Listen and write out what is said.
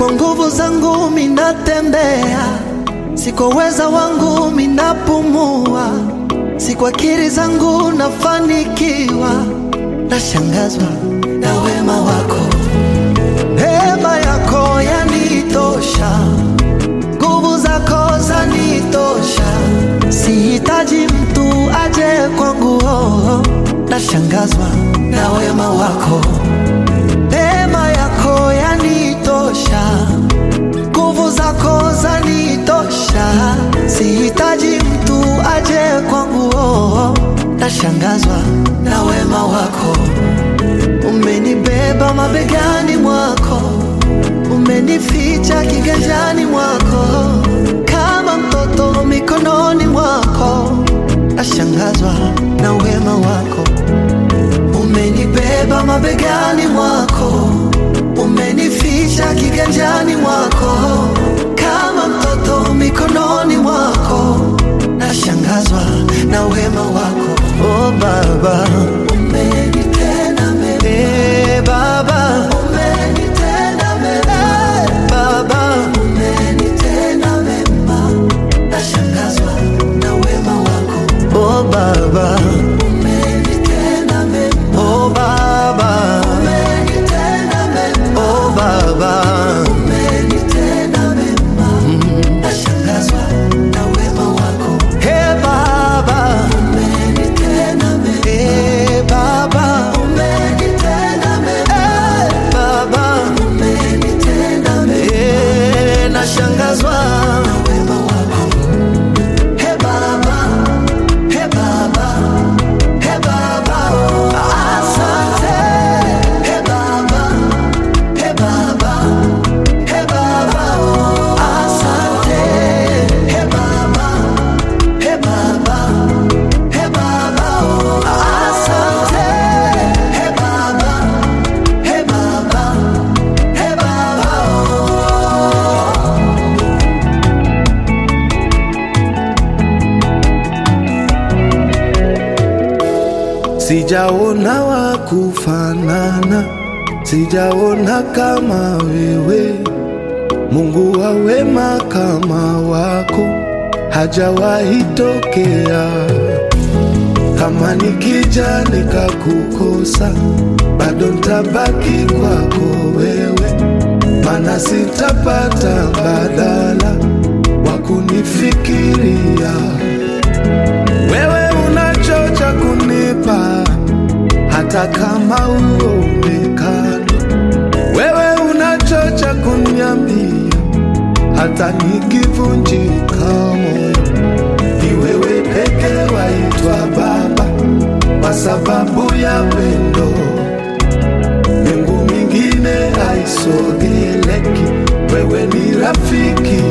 kwa nguvu zangu minatembea, si kwa uweza wangu minapumua, si kwa akili zangu nafanikiwa. Nashangazwa na wema wako, neema yako yanitosha, nguvu zako zanitosha, sihitaji mtu aje kwangu. Oh, nashangazwa na wema wako, neema yako yanitosha, nguvu zako zanitosha, sihitaji mtu aje kwangu. Oh, nashangazwa na wema wako, umenibeba mabegani mwako, umenificha kiganjani mwako, kama mtoto mikononi mwako, nashangazwa na wema wako, umenibeba mabegani mwako, umenificha kiganjani mwako, kama mtoto mikononi mwako, nashangazwa na wema wako. Oh Baba, umenitenda mema. Eh, Baba, umenitenda mema. Baba, umenitenda mema. Nashangazwa na wema wako. Oh Baba, umenitenda mema. Oh Baba, umenitenda mema. Oh Baba, umenitenda mema. Nashangazwa na wema wako. Hey Baba, umenitenda mema. Hey Baba, umenitenda mema. Hey Baba, umenitenda mema. Hey, nashangazwa na wema wako. Hey Baba, hey Baba, hey Baba, asante. Hey Baba, hey Baba, hey Baba, asante. Hey Baba, hey Baba, hey Baba, asante. Hey Baba, hey Baba, hey Baba. Sijaona wa kufanana, sijaona kama wewe. Mungu wa wema kama wako hajawahi tokea. Kama nikija nikakukosa, bado ntabaki kwako wewe, mana sitapata mbadala wa kunifikiria wewe unachocha kunipa hata kama uonekani. Wewe unachocha kuniambia hata nikivunjika moyo. Ni wewe peke waitwa Baba kwa sababu ya pendo. Mbingu mingine haisogeleki, wewe ni rafiki